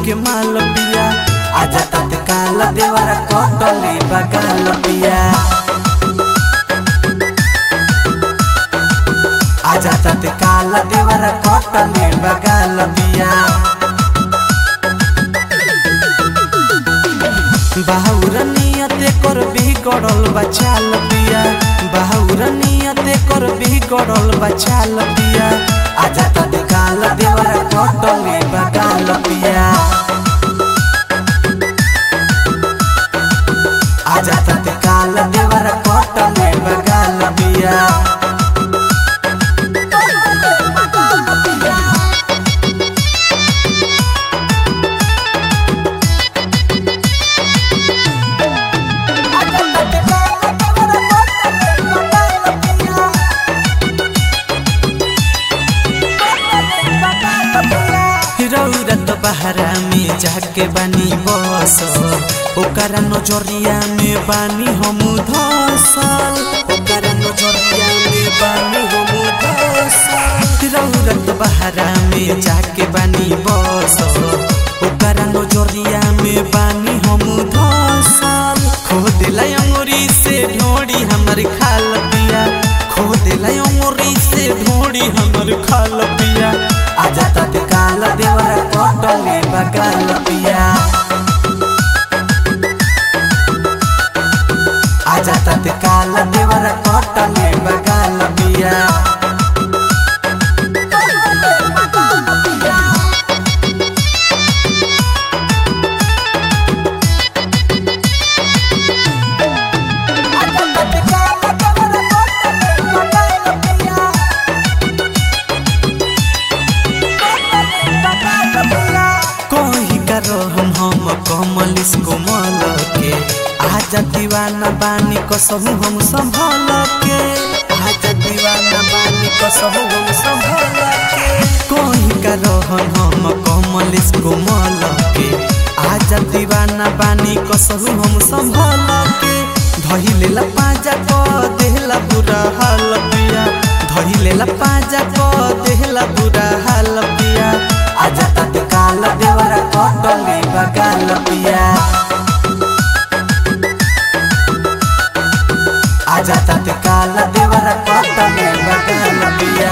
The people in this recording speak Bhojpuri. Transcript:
के माल पिया आजा तत्काल देवरा कटले बगाल पिया आजा तत्काल देवरा कटले बगाल पिया बाहुर नियते कर बिगड़ल बचाल पिया बाहुर नियते कर बिगड़ल बचाल पिया आजा तत्काल देवरा कटले बगाल पिया आजा तत्काल देवरा कटले बगाल पिया रौरत बहरा में जाके बानी बस ओकरा नजरिया में बानी हम धसल ओकरा नजरिया में बानी हम धसल रौरत बहरा में जाके बानी बस ओकरा नजरिया में बानी हम धसल खो दिला अंगुरी से ढोड़ी हमर खाल पिया खो दिला अंगुरी से ढोड़ी हमर खाल पिया आजा तत्काल देवरा कटले बगाल पिया आजा तत्काल देवरा कटले बगाल पिया कही करो हम हम कमल इसको मल के आजा दीवाना बानी कसहु हम संभल के आजा दीवाना बानी कसहु हम संभल के कही करो हम हम कमल इसको मल के आजा दीवाना बानी कसहु हम संभल के धही लेला पाजा क देहला बुरा हाल पिया धही लेला पाजा क देहला बुरा हाल पिया आजा तत्काल देवरा कटले बगाल पिया आजा तत्काल देवरा कटले बगाल पिया